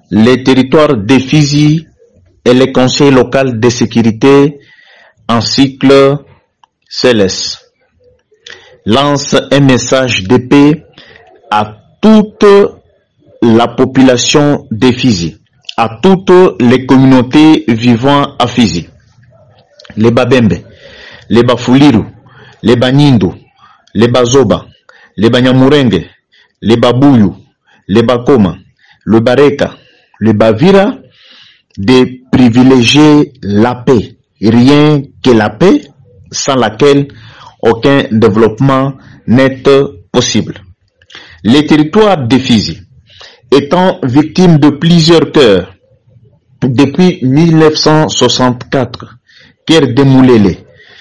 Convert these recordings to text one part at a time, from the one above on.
les territoires de Fizi et le conseil local de sécurité en cycle céleste lance un message de paix à toute la population de Fizi, à toutes les communautés vivant à Fizi, les Babembe, les Bafuliru, les Banyindu, les Bazoba, les Banyamurenge, les Babuyu, les Bakoma, le Bareka, le Bavira, de privilégier la paix. Rien que la paix sans laquelle aucun développement n'est possible. Les territoires de Fizi étant victimes de plusieurs cœurs depuis 1964, guerre de Moulele,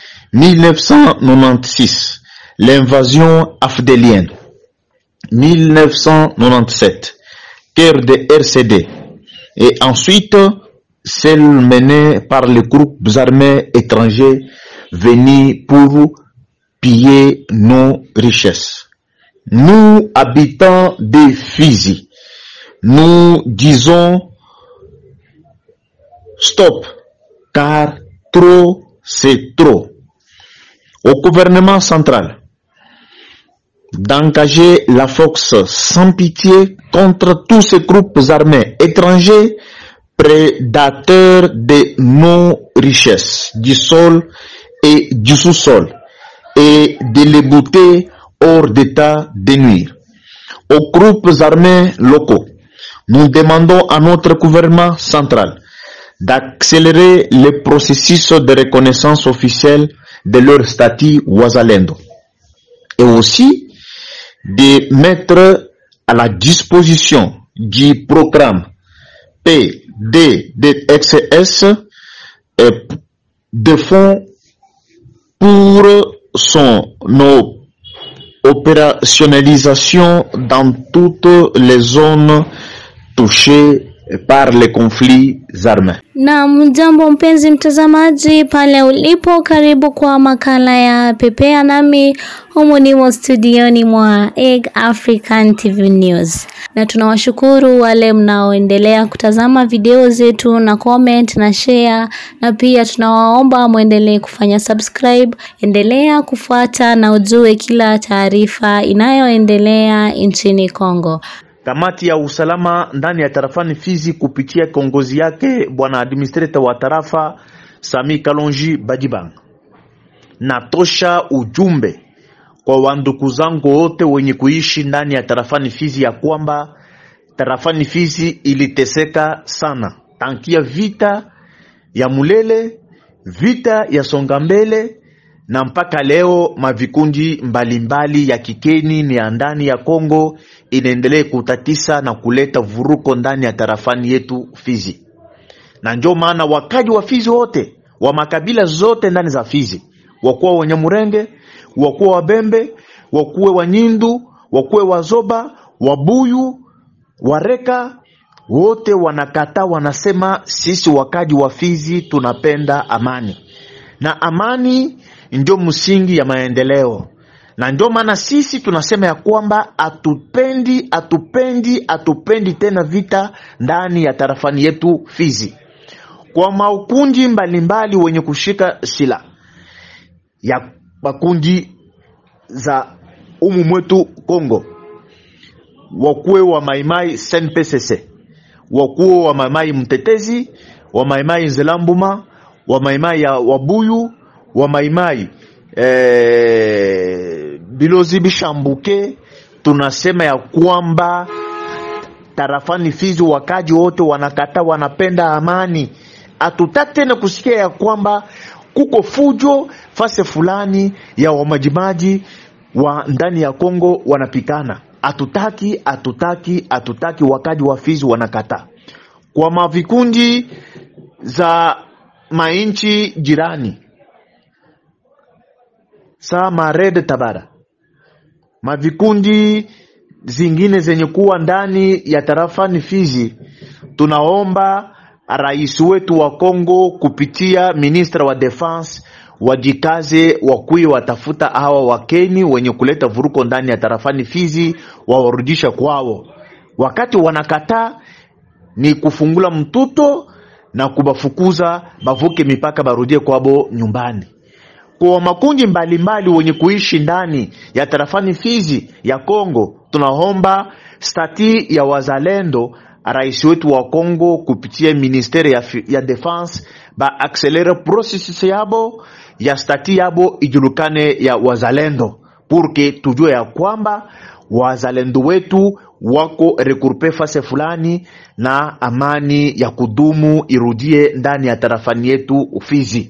1996, l'invasion afdélienne, 1997, guerre de RCD, et ensuite celle menée par les groupes armés étrangers venus pour piller nos richesses. Nous, habitants de Fizi, nous disons stop, car trop, c'est trop. Au gouvernement central, d'engager la force sans pitié contre tous ces groupes armés étrangers prédateurs de nos richesses, du sol et du sous-sol, et de les bouter hors d'état de nuire. Aux groupes armés locaux, nous demandons à notre gouvernement central d'accélérer le processus de reconnaissance officielle de leur statut Ouazalendo et aussi de mettre à la disposition du programme PDDXS de fonds pour son opérationnalisation dans toutes les zones touchées par les conflits armés. Na mjambo mpenzi mtazamaji pale ulipo, karibu kwa makala ya Pepea nami humu nimo studioni mwa Egg African TV News, na tunawashukuru wale mnaoendelea kutazama video zetu na comment na share, na pia tunawaomba mwendelee kufanya subscribe. Endelea kufuata na ujue kila taarifa inayoendelea nchini Kongo. Kamati ya usalama ndani ya tarafani Fizi kupitia kiongozi yake bwana administrator wa tarafa Sami Kalonji Badibang, natosha ujumbe kwa wandugu zangu wote wenye kuishi ndani ya tarafani Fizi ya kwamba tarafani Fizi iliteseka sana tankia vita ya Mulele, vita ya Songambele na mpaka leo mavikundi mbalimbali ya kikeni ni ya ndani ya Kongo inaendelea kutatisa na kuleta vuruko ndani ya tarafani yetu Fizi, na ndio maana wakaji wa Fizi wote wa makabila zote ndani za Fizi, wakuwa Wanyamurenge, wakuwa Wabembe, wakuwe Wanyindu, wakuwe Wazoba, Wabuyu, Wareka, wote wanakataa, wanasema sisi wakaji wa Fizi tunapenda amani, na amani ndio msingi ya maendeleo na ndio maana sisi tunasema ya kwamba atupendi atupendi atupendi tena vita ndani ya tarafani yetu Fizi, kwa makundi mbalimbali wenye kushika sila ya makundi za umu mwetu Kongo, wakuwe wa maimai SNPCC, wakuwe wa maimai mtetezi, wa maimai nzelambuma, wa maimai ya wabuyu, wa maimai eh, bilozi bishambuke, tunasema ya kwamba tarafani Fizi wakaji wote wanakata, wanapenda amani. Hatutaki tena kusikia ya kwamba kuko fujo fase fulani ya wamajimaji wa ndani ya Kongo wanapikana. Hatutaki, hatutaki, hatutaki. Wakaji wa Fizi wanakata kwa mavikundi za mainchi jirani sama Red Tabara, mavikundi zingine zenye kuwa ndani ya tarafani Fizi, tunaomba rais wetu wa Kongo kupitia ministra wa defense wajikaze, wakui watafuta hawa wakeni wenye kuleta vuruko ndani ya tarafani Fizi, wawarudisha kwao. Wakati wanakataa ni kufungula mtuto na kubafukuza bavuke mipaka barudie kwabo nyumbani kwa makundi mbalimbali wenye kuishi ndani ya tarafani Fizi ya Kongo, tunaomba stati ya wazalendo, rais wetu wa Kongo kupitia ministeri ya, fi- ya defense ba accelere processus yabo ya stati yabo ijulikane ya wazalendo, purke tujue ya kwamba wazalendo wetu wako regroupe fase fulani na amani ya kudumu irudie ndani ya tarafani yetu Fizi.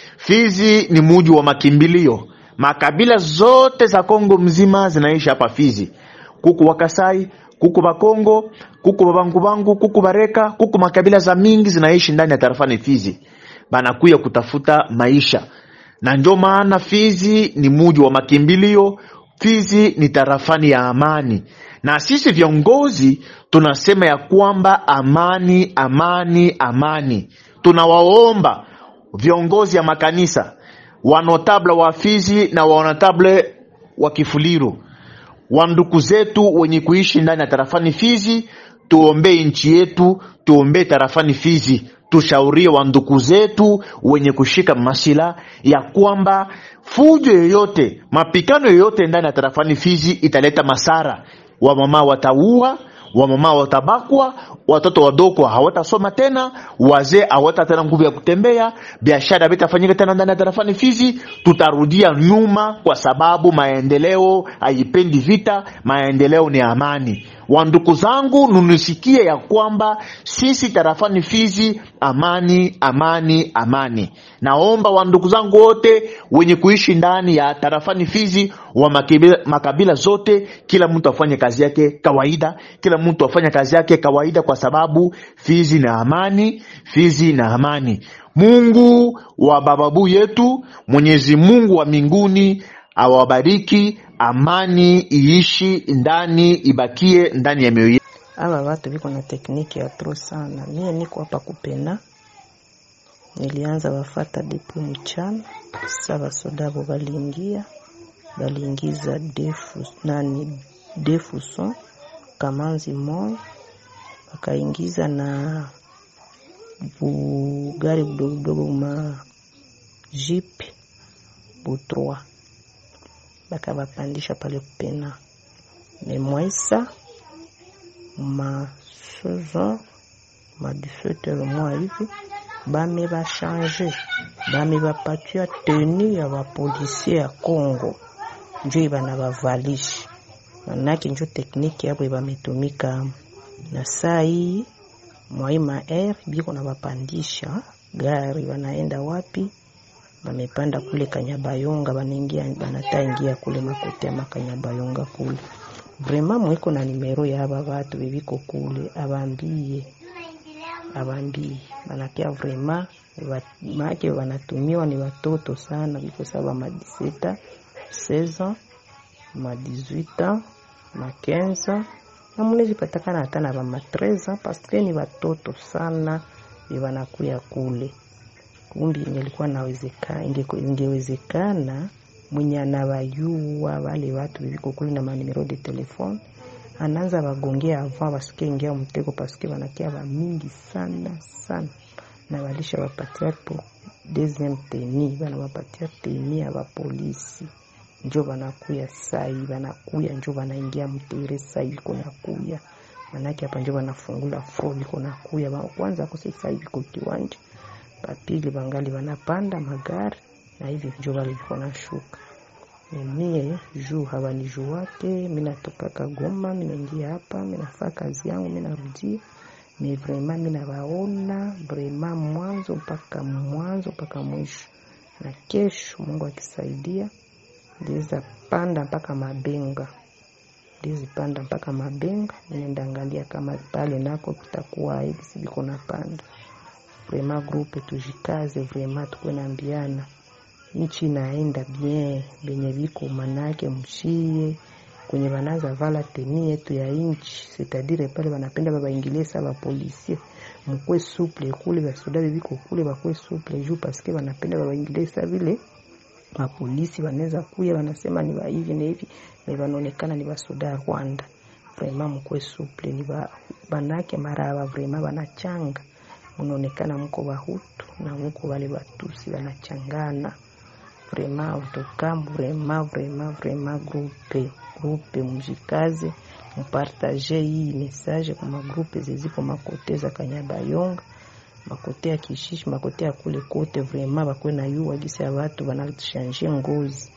Fizi ni muji wa makimbilio. Makabila zote za Kongo mzima zinaishi hapa Fizi. Kuku Wakasai, kuku Bakongo, kuku Babangubangu, kuku Bareka, kuku makabila za mingi zinaishi ndani ya tarafani Fizi, banakuya kutafuta maisha, na ndio maana Fizi ni muji wa makimbilio. Fizi ni tarafani ya amani, na sisi viongozi tunasema ya kwamba amani, amani, amani. Tunawaomba viongozi ya makanisa wanotable wa Fizi na wanotable wa Kifuliru, wanduku zetu wenye kuishi ndani ya tarafani Fizi, tuombee nchi yetu, tuombee tarafani Fizi, tushaurie wanduku zetu wenye kushika masila ya kwamba fujo yoyote, mapikano yoyote ndani ya tarafani Fizi italeta masara. Wamama wataua, wamama watabakwa, watoto wadogo hawatasoma tena, wazee hawata tena nguvu ya kutembea, biashara vitafanyika tena ndani ya tarafani Fizi. Tutarudia nyuma kwa sababu maendeleo haipendi vita, maendeleo ni amani. Wanduku zangu, nunisikie ya kwamba sisi tarafani Fizi, amani, amani, amani. Naomba wandugu zangu wote wenye kuishi ndani ya tarafani Fizi wa makabila, makabila zote, kila mtu afanye kazi yake kawaida, kila mtu afanye kazi yake kawaida, kwa sababu Fizi na amani, Fizi na amani. Mungu wa bababu yetu, Mwenyezi Mungu wa mbinguni awabariki, amani iishi ndani, ibakie ndani ya mioyo yetu. Aba watu biko na tekniki ya tro sana. Mie niko hapa kupena, nilianza wafata depu mchana, sa basodabo baliingia baliingiza defu nani defu son kamanzi moya bakaingiza na bugari budogo budogo ma jipe butroa bakabapandisha pale kupena memwaisa ma saison ma 17 heures mwa hivi bame bachange bame bapatia tenu ya bapolisie ya Congo njo ibana bavalishi manake njo tekniki yabo bametumika na saa hii mwaima air biko na bapandisha gari wanaenda wapi bamepanda kule Kanyabayonga banaingia banata ingia kule makote ya makanyabayonga kule vraiment mwiko na nimero ya aba batu bebiko kule abambie abambie banakia vraiment maake wanatumiwa ni watoto sana biko saba ma 17 16 ma 18 ma 15 na munezi patakana hata na bama 13 paske ni watoto sana bebanakuya kule kumbi ingelikuwa nawezekana ingewezekana mwenye anawayua wale watu viviko kule na manimero de telefone anaanza bagongea avant basikie ingia mtego paske wanakia ba mingi sana sana na walisha wapatia po deuxième teni banawapatia teni ya bapolisi njo banakuya sai banakuya njo banaingia mtere sai biko nakuya manake hapa njo banafungula fro biko nakuya kwanza kose sai biko kiwanja bapili bangali banapanda magari na hivi njo bali biko nashuka mie juu habanijuwake minatokaka Goma minaingia hapa minafaa kazi yangu minarudia me vrema minawaona vrema mwanzo mpaka mwanzo mpaka mwisho na kesho Mungu akisaidia ndiweza panda mpaka Mabenga ndiwezi panda mpaka Mabenga ninaenda angalia kama pale nako kutakuwa hivi biko napanda vrema grupe tujikaze vrema tukuwe naambiana nchi inaenda bien benye biko manake mshie kwenye banaza vala teni yetu ya nchi sitadire pale banapenda babaingilie sa bapolisie mkwe suple kule basoda bebiko kule bakwe suple juu paske banapenda babaingilie sa vile mapolisi wanaweza kuya wanasema ni hivi na hivi na wanaonekana ni basoda ya Rwanda vraiment mkuwe suple ni ba, banake maraba vraiment banachanga munaonekana mko bahutu na mko wale batusi banachangana vraiment en vraiment vraiment vraiment groupe groupe mujikaze mupartage hii message kwa magrupe zeziko makote za Kanyabayonga makote ya Kishishi makote ya kule kote vraiment bakwe na yuwa gisi ya watu banachange ngozi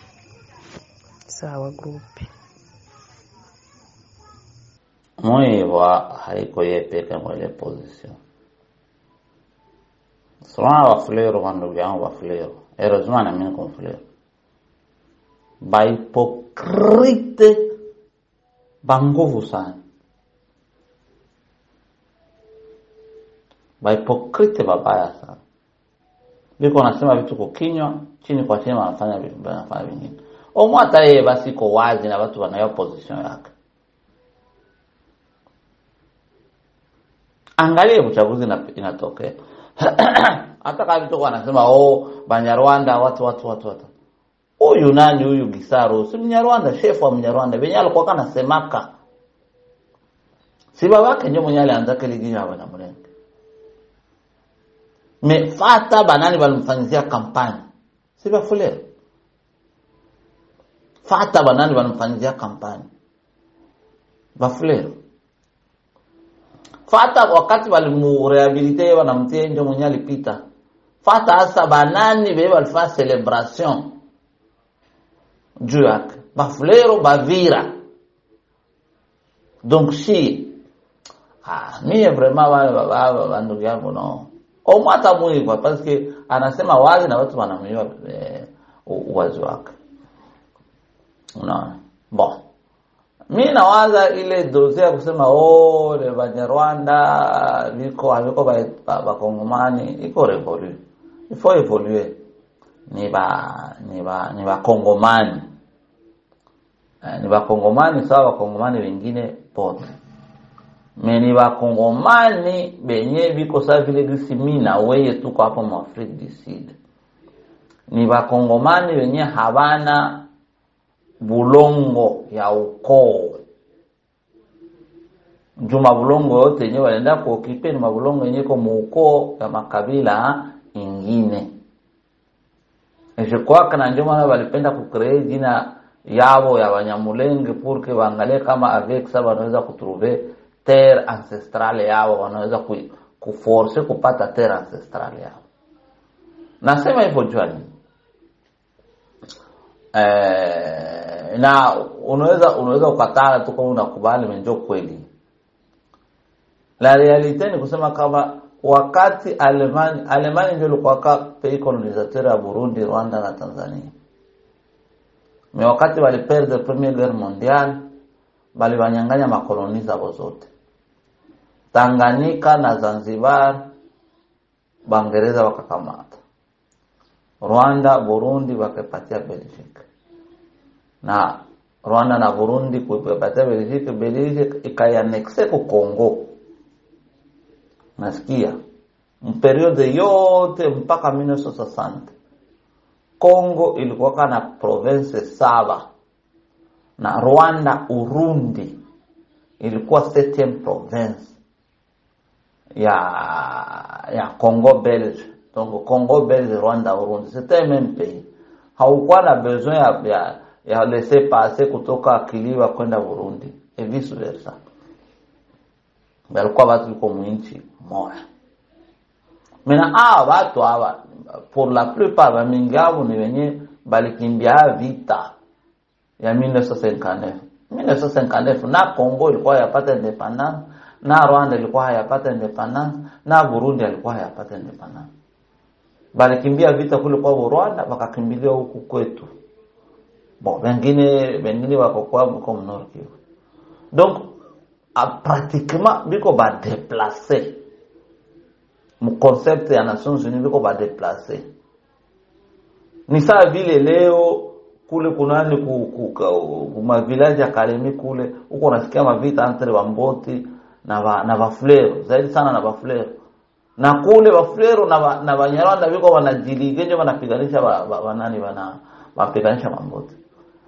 sawa grupe mwibwa haiko yepeke mwele position solana bafulero bandugu yangu bafulero heureusement na mimi niko mfulero bahipokrite banguvu sana bahipokrite babaya sana biko wanasema vitu kukinywa chini kwa chini wanafanya vi- wanafanya vingine omo hata yeye basi iko wazi na watu wanayo position yake angalie uchaguzi ina- inatokea hata kama vitu wanasema oh banyarwanda watu watu watu watu huyu nani huyu Gisaro si mnyarwanda shefu wa mnyarwanda venye alikuwa kana semaka si babake ndio mwenye alianza kile jina ya Banyamulenge mefata banani balimfanyizia kampani si bafulero fata banani balimfanyizia kampani bafulero fata wakati walimurehabilite yeye wanamtia ndio mwenye alipita fata hasa banani bebe walifanya celebration juu yake bafulero bavira donc si ah, mie vraiment wale baba bandugu yangu no omwata mwiva parce que anasema wazi na watu wanamjua eh, u- uwazi wake unaona bon mi nawaza ile dosie ya kusema oh le banyarwanda viko haviko ba- ba- bakongomani iko revolu ifo evolue ni ba ni ba ni bakongomani eh, ni bakongomani sawa bakongomani wengine pote me ni bakongomani benye biko sa vile gisi mi na weye tuko hapo mu Afrique du Sud ni bakongomani wenye habana bulongo ya ukoo juu mabulongo yote yenyewe walienda kuokipe ni mabulongo yenye ko muukoo ya makabila ingine ishikwaka na ndio maana walipenda kukree jina yao ya Wanyamulenge pour que waangalie kama avec ça wanaweza kutrouver terre ancestrale yao wanaweza ku, kuforce kupata terre ancestrale yao nasema hivyo jua nini eh, na unaweza unaweza ukataa tu kama unakubali menjo kweli la realite ni kusema kama wakati Alemani Alemani ndio ilikuwa ka pays colonisateur ya Burundi, Rwanda na Tanzania. Me wakati waliperde premier guerre mondiale baliwanyang'anya makoloni zao zote. Tanganyika na Zanzibar Bangereza wakakamata. Rwanda, Burundi wakapatia Belgique. Na Rwanda na Burundi kuipatia Belgique, Belgique ikaianexe ku Congo. Nasikia mperiode yote mpaka 1960 Congo ilikuwa kana province saba na Rwanda, Urundi ilikuwa septième province ya ya Congo Belge. Donc Congo Belge, Rwanda, Urundi, c'était même pays. Haukuwa na besoin ya, ya, ya laisser passer kutoka Kiliwa kwenda Burundi et vice versa. Walikuwa watu liko mwinchi moja. Mena hawa watu hawa pour la plupart bamingi yao ni wenye balikimbia vita ya 1959. 1959 na Congo ilikuwa yapata independence, na Rwanda ilikuwa hayapata independence, na Burundi alikuwa hayapata independence. Balikimbia vita kule kwa Rwanda wakakimbilia huku kwetu. Bon, wengine wengine wako kwa mko Nord Kivu. Donc a pratiquement biko ba déplacer mu concept ya Nations Unies biko ba déplacer ni saa vile leo kule kunani ku, ku, ku, ku ma village ya Kalemi kule huko unasikia mavita entre Wamboti na wa, na Bafulero zaidi sana na Bafulero na kule Bafulero na ba, na Banyarwanda biko wanajiligenje wanapiganisha wa, wa, wa nani wana wapiganisha Wamboti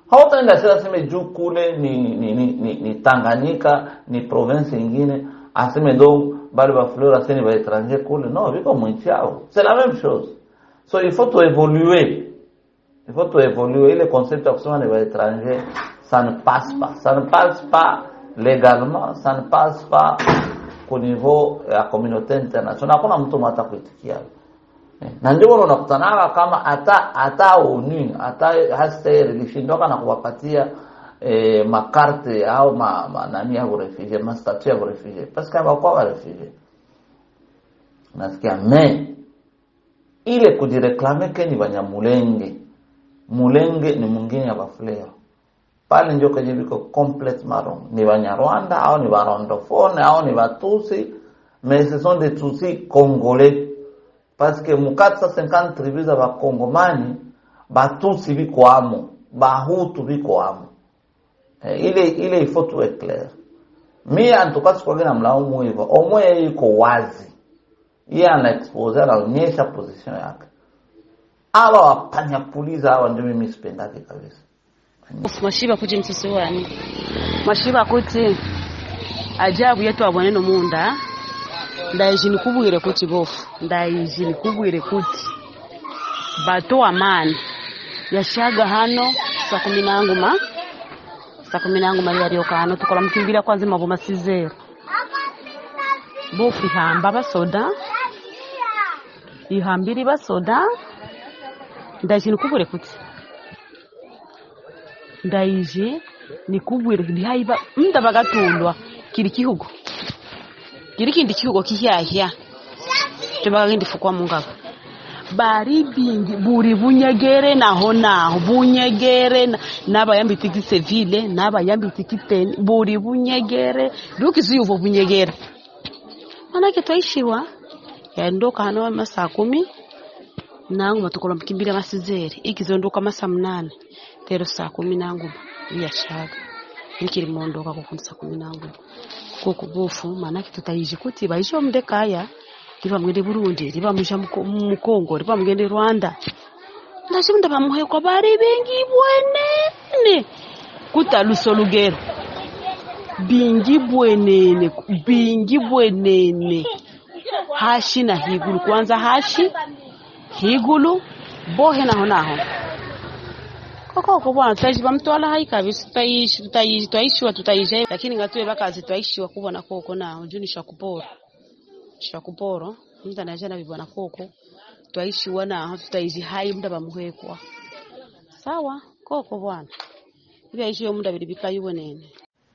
hautaenda sasa aseme juu kule ni ni, ni, ni, ni Tanganyika ni province ingine aseme donc bale ba fleur aseme ba étranger kule non viko mwinchi yao c'est la même chose so il faut to évoluer il faut to évoluer ile concept ya kusema ni ba étranger ça ne passe pas ça ne passe pas légalement ça ne passe pas au niveau ya communauté internationale hakuna mtu mwata kuitikia Eh, na ndio maana unakutanaga kama hata hata ONU hata HCR ilishindoka na kuwapatia eh, makarte au ma, ma nani ya refugee ma statut ya refugee parce que hawakuwa wa refugee nasikia me ile kujireklame ke ni banyamulenge mulenge ni mwingine ya bafulero pale ndio kwenye viko complètement wrong ni banyarwanda au ni barondofone au ni batusi mais ce sont des tutsi congolais parce que mu 450 tribus za bakongomani batusi biko amo bahutu biko amo eh, ile ile il faut tout être clair mi antuka sikwage na mlaumu hivyo omwe yeye iko wazi yeye ana expose anaonyesha position yake awa wapanyakuliza hawa ndio mimi sipendake kabisa mashiba kuti msisi wani mashiba kuti ajabu yetu aboneno munda ndaiji nikubwire kuti bofu ndaiji nikubwire kuti bato amani yashaga hano saa kumi nangu ma saa kumi nangu mali yalioka hano tukola mkimbira kwanza mavo masizero bofu ihamba basoda ihambiri basoda ndaiji nikubwire kuti ndaije nikubwire ndihaiba mda bagatundwa kiri kihugo kiri kindi kihugo kihyahya tebagagindi fukwa mungabo bari bingi buri bunyegere naho naho bunyegere na- n'abayambitse igisivile n'abayambitse ikiteni buri bunyegere dukizuyuvo bunyegere manake twaishiwa yaondoka hano masaa kumi nangu matukola mkimbira masizeri ikizondoka masaa mnane tero saa kumi nangu iyashaga nikiri mondoka kukundi saa kumi nangu kuku bufu manake tutaishi kuti baisha mde kaya riba mwende burundi riba musha muko- mukongo riba mugende rwanda ndachimunda pamuhekwa bari bengi bwenene kuta luso lugero bingi bwenene bingi bwenene hashi na higulu kwanza hashi higulu bohe naho naho kokoko bwana tutaishi bamtwala hai kabisa tutaishi tutaishi twaishiwa tutaishi lakini ngatuwe bakazi twaishiwa kubona koko naho juu nishakupora shakuporo mtu anajana bibwana koko twaishiwa naho tutaishi hai muda bamuhekwa sawa koko bwana ibyaishiyo muda bili bikayuwe nene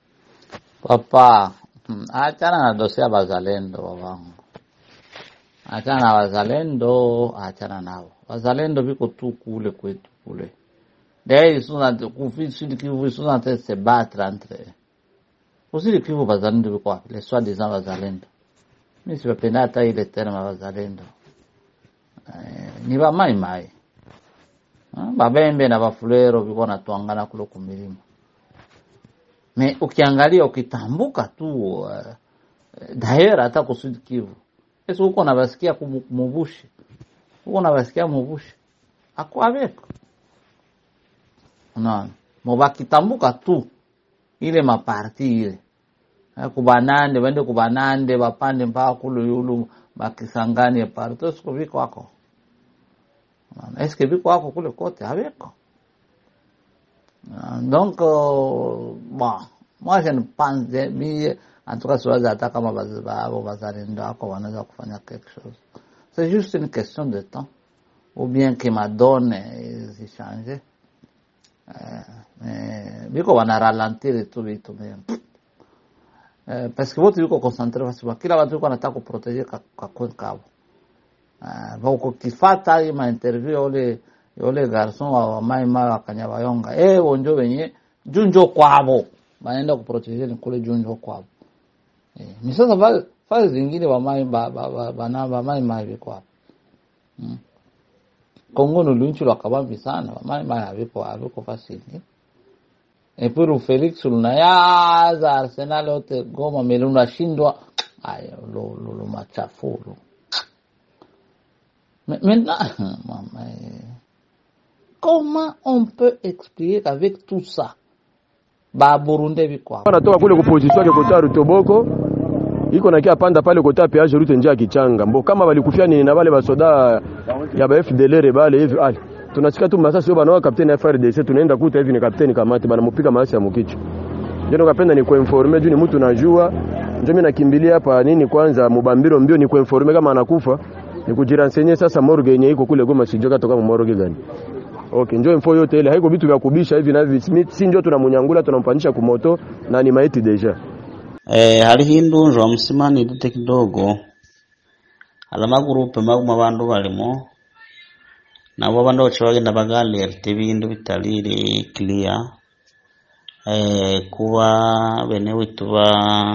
Papa, mm, achana na dosia bazalendo babangu, achana na wazalendo, achana nao. Wazalendo biko tu kule kwetu kule. D'ailleurs, ils sont en train, Sud Kivu, ils sont en train de se battre entre eux. Au Sud Kivu, wazalendo biko wapi? Les soi-disant wazalendo. Mimi sipapenda hata ile terme ya wazalendo. Eh, ni ba mai mai. Ah, Babembe na bafulero biko natwangana kule kumilima. Me ukiangalia ukitambuka tu uh, daera hata kusudi Kivu. Esi huko nabasikia kumu- mubushi. Huko nabasikia mubushi. Akwabeko. Unaona? Mubakitambuka tu ile maparti ile. Eh, Kubanande, wende kubanande, bapande mpaka kule yulu bakisangani parti. Esiko viko wako. Unaona? Eske viko wako kule kote habeko. Ah, Donc, euh, bon, moi je ne pense, mi, en tout cas, siwazi hata kama baz- babo bazalendo wako wanaweza kufanya quelque chose. C'est juste une question de temps. Ou bien que ma donne zichange. Eh, eh, biko wana ralentir tu vitu mais eh, parce que wote biko concentre basi kwa kila watu biko wanataka kuproteger ka, ka kwen kabo. Ah, uh, kifata hii mainterview ya ule ya ule garson wa wa mai mai wa Kanyabayonga eh wonjo wenye junjo kwabo banaenda kuprotege ni kule junjo kwabo eh ni sasa fa- fazi zingine wa mai ba ba ba, ba, na ba mai mai biko hapo mm. Kongo ni lunchi lwa kabambi sana ba mai mai haviko haviko fasili et puis Felix lunaya za Arsenal yote Goma meluna shindwa ayo lo lo, lo machafu lo Me- Maintenant, mama, eh, comment on peut expliquer qu'avec tout ça baburunde biko hapo anatoka kule kuposition yake kota Rutoboko iko nakia panda pale kota peage route njia kichanga mbo kama walikufia nini na wale basoda ya ba FDLR bale hivi ali tunasikia tu masasi sio bana kapteni FRDC tunaenda kuta hivi ni kapteni kamati bana mpika masasi ya mkicho ndio kapenda ni kuinforme juu ni mtu najua ndio mimi nakimbilia hapa nini kwanza mubambiro mbio ni kuinforme kama anakufa ni kujiransenye sasa morgue yenye iko kule Goma sijoka toka morgue gani Okay, njoo info yote ile haiko vitu vya kubisha hivi na hivi si- si njoo tunamunyangula tunampandisha kumoto na ni maiti deja Eh, hariho indunjwa musimani dute kidogo hari amagurupe maguma abandu balimo nabo abandu baca bagenda bagalerte ibindu bitariri clear eh, kuba bene witu ba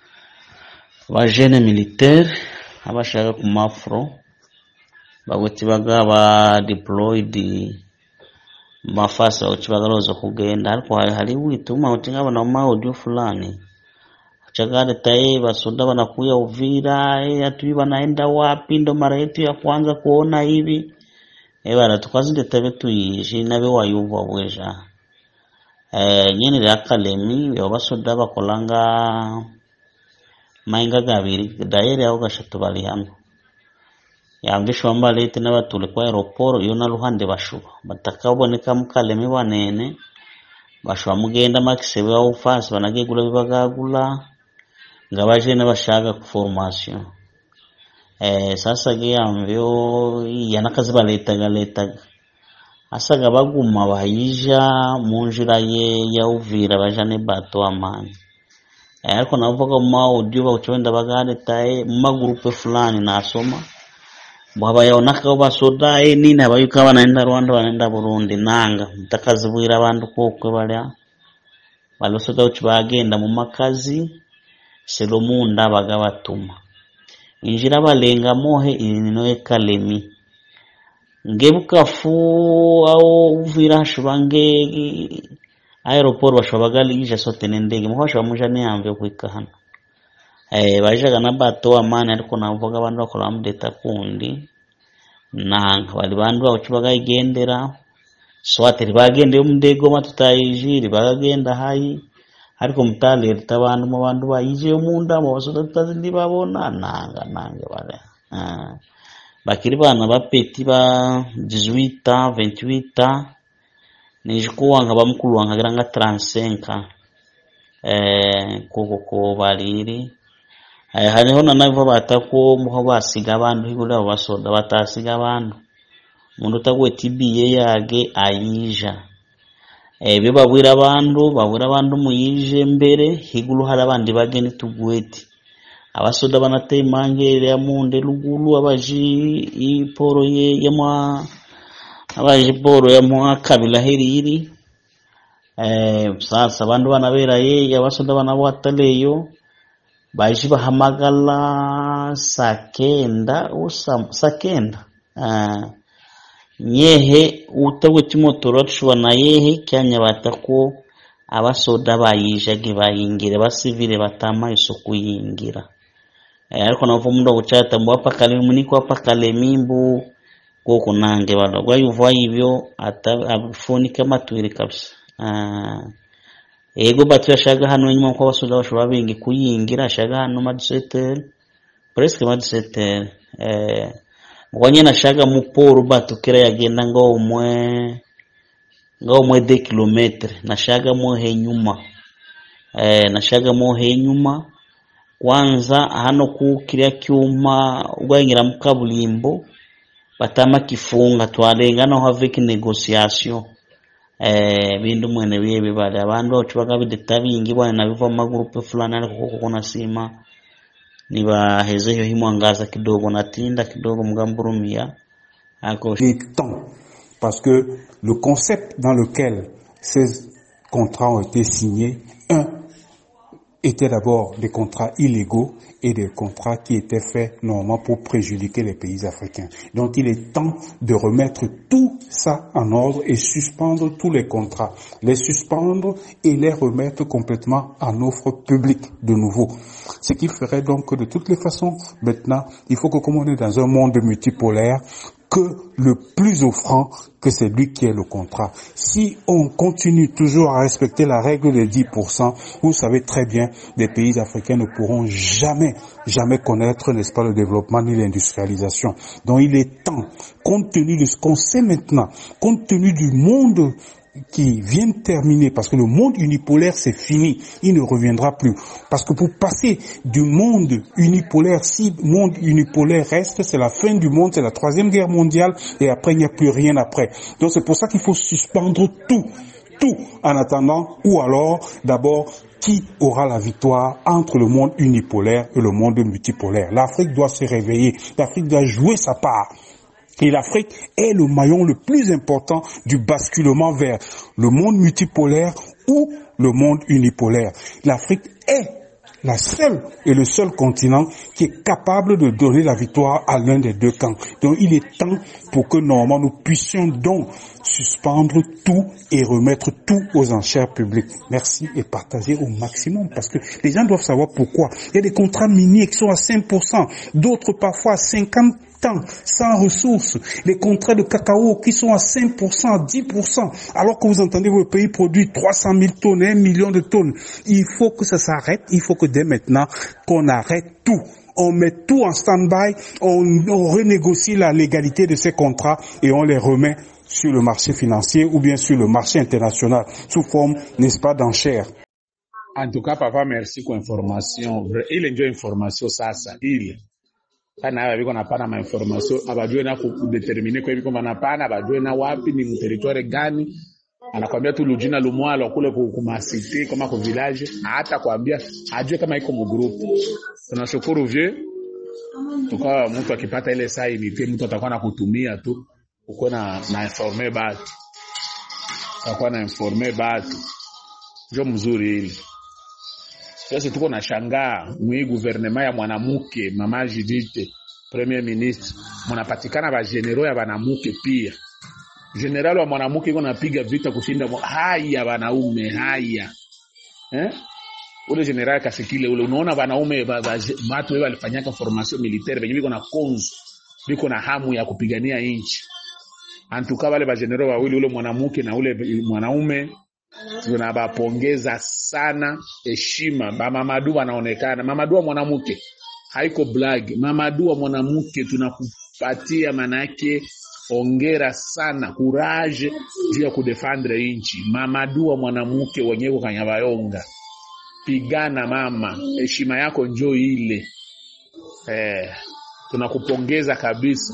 ba jeune militaire abashaka ku mafro baguti baga ba deployed mafasi baguti bagaloza kugenda ariko hari hari witu mauti ngabona mu audio fulani chagare tae basoda wanakuya Uvira, eh, hatujui wanaenda wapi, ndo mara yetu ya kwanza kuona hivi eh bana tukazinde tabe tuyishi nabe wayumva bweja eh nyene rya kalemi yo basoda bakolanga mainga gabiri daire aho gashatu bari hamwe yambishwa mba lete n'abatule kwa aeroport iyo na ruhande bashuba batakaboneka mu kalemi banene bashobora mugenda makisebe wa ufasi banagegula bibagagula nga baje n'abashaka ku formation eh sasa ge amvyo yanakazi baletaga letaga asaga baguma bayija mu njira ye ya Uvira baja ne bato amani eh, ariko navuga mu audio bawucwenda bagaletaye mu magrupe fulani nasoma bwabayonaka basoda eh, nini abayuka banaenda Rwanda banaenda Burundi nanga mutakazibwira abantu kokwe balya balosoda uchi bagenda mu makazi selomunda bagabatuma injira balenga mohe inino ekalemi ngebukafu au uvira hashubange aeroport bashobora bagalija sote n'endege muho bashobora muja niyamve kwika hano eh bajaga na bato amani ariko navuga abantu bakora mudeta kundi nanga bali bandu bacu bagayigendera swateri bagendeye umudego matutayijiri bagagenda hayi ariko mutalereta abantu mu bantu bayije munda mu basoda tutazindi babona nanga nanga bare ah. bakiri bana bapeti ba 18 28 nijikuwa nga bamukulu wangagira nga 35 eh koko ko baliri eh, hariho na navo batako muho basiga abantu higule abo basoda batasiga abantu mundu utagwe tibiye yage ayija ebyo babwira abantu babwira abantu muyije mbere higulu hari abandi bageni tugweti abasoda banateye mangere ya munde lugulu abaji iporo ye yamwa abaji poro yamwa kabila heriri eh sasa abantu banabera ye abasoda banabwataleyo baji bahamagala sakenda usa sakenda ah nyehe utagwe timotoro tushobora na yehe kyanya batako abasoda bayijage bayingira basivile batama isuku yingira e, ariko navo mundu akuchata mbu apakale muniko apakale mimbu koko nange bado gwayuva hivyo afunika matwiri kabisa ah ego batu yashaga hano nyuma ko abasoda bashobora bengi kuyingira ashaga hano madisetere presque madisetere eh ngonya nashaga muporo batukira yagenda ngo umwe ngo umwe de kilometre nashaga mo henyuma eh nashaga mo henyuma kwanza hano ku kiriya cyuma ugwanyira mu kaburimbo batama kifunga twarenga no have negotiation eh bindu mwene biye bale abantu bacu bagabideta bingi bwana nabiva mu magrupe fulani ariko koko kuna sima nibaheze hiyo himwangaza kidogo natinda kidogo mgamburumia ako Il est temps parce que le concept dans lequel ces contrats ont été signés, un, étaient d'abord des contrats illégaux et des contrats qui étaient faits normalement pour préjudiquer les pays africains. Donc il est temps de remettre tout ça en ordre et suspendre tous les contrats, les suspendre et les remettre complètement en offre publique de nouveau. Ce qui ferait donc que de toutes les façons, maintenant, il faut que comme on est dans un monde multipolaire, que le plus offrant que c'est lui qui est le contrat. Si on continue toujours à respecter la règle des 10%, vous savez très bien, les pays africains ne pourront jamais, jamais connaître, n'est-ce pas, le développement ni l'industrialisation. Donc il est temps, compte tenu de ce qu'on sait maintenant, compte tenu du monde qui vient de terminer, parce que le monde unipolaire c'est fini, il ne reviendra plus. Parce que pour passer du monde unipolaire, si le monde unipolaire reste, c'est la fin du monde, c'est la troisième guerre mondiale, et après il n'y a plus rien après. Donc c'est pour ça qu'il faut suspendre tout, tout en attendant, ou alors d'abord qui aura la victoire entre le monde unipolaire et le monde multipolaire. L'Afrique doit se réveiller, l'Afrique doit jouer sa part. Et l'Afrique est le maillon le plus important du basculement vers le monde multipolaire ou le monde unipolaire. L'Afrique est la seule et le seul continent qui est capable de donner la victoire à l'un des deux camps. Donc il est temps pour que normalement nous puissions donc suspendre tout et remettre tout aux enchères publiques. Merci et partager au maximum parce que les gens doivent savoir pourquoi. Il y a des contrats miniers qui sont à 5%, d'autres parfois à 50 temps, sans ressources, les contrats de cacao qui sont à 5%, à 10%, alors que vous entendez votre pays produit 300 000 tonnes, 1 million de tonnes. Il faut que ça s'arrête, il faut que dès maintenant, qu'on arrête tout. On met tout en stand-by, on, on renégocie la légalité de ces contrats et on les remet sur le marché financier ou bien sur le marché international sous forme, n'est-ce pas, d'enchères. En tout cas, papa, merci kwa information. Ile ndio information sasa, ile kana aba biko napana ma information abajue na kudetermine kwa biko banapana abajue na wapi ni mteritoire gani anakwambia tu lujina lumwalo kule kumasite kama ku village hata kwambia ajue kama iko mu group tunashukuru vie tukawa mtu akipata ile saa inite mtu atakuwa nakutumia tu ukuwe na na informe batu atakuwa na informe batu njo mzuri ile sasa tuko na shangaa mwi guvernema ya mwanamke mama Judith premier ministre munapatikana ba general ya banamuke pia general wa mwanamke iko napiga vita kushinda haya wanaume haya eh ule general kasikile ule unaona wanaume watu wao walifanyaka formation militaire benye biko na konzo biko na hamu ya kupigania nchi antuka wale ba general wawili ule mwanamke na ule mwanaume tunabapongeza sana heshima bamamadu wanaonekana mamadu wa mwanamke haiko blag mamadu wa mwanamke tunakupatia manake ongera sana courage juu ya kudefendre nchi mamadu wa mwanamke wenyeko kanyabayonga pigana mama heshima yako njo ile eh, tunakupongeza kabisa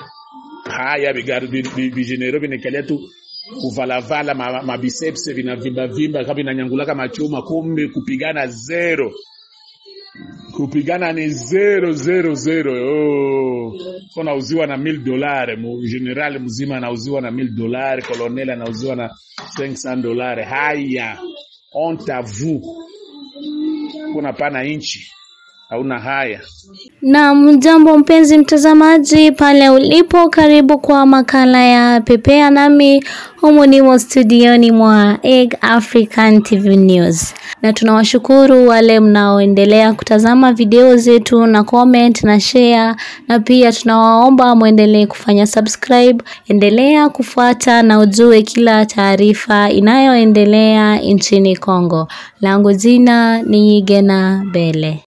haya vigenero vinekalia tu kuvalavala mabiceps ma vinavimba vimba kama vinanyangulaka machuma, kumbe kupigana zero, kupigana ni zero zero zero. Oh, unauziwa na mil dolari, general mzima anauziwa na mil dolari, kolonel anauziwa na 500 dolari. Haya, honte à vous, kuna pana inchi hauna haya. Na mjambo mpenzi mtazamaji pale ulipo, karibu kwa makala ya Pepea nami humu nimo studioni mwa Egg African TV News, na tunawashukuru wale mnaoendelea kutazama video zetu na comment na share, na pia tunawaomba mwendelee kufanya subscribe. Endelea kufuata na ujue kila taarifa inayoendelea nchini Kongo. Langu jina ni Gena Bele.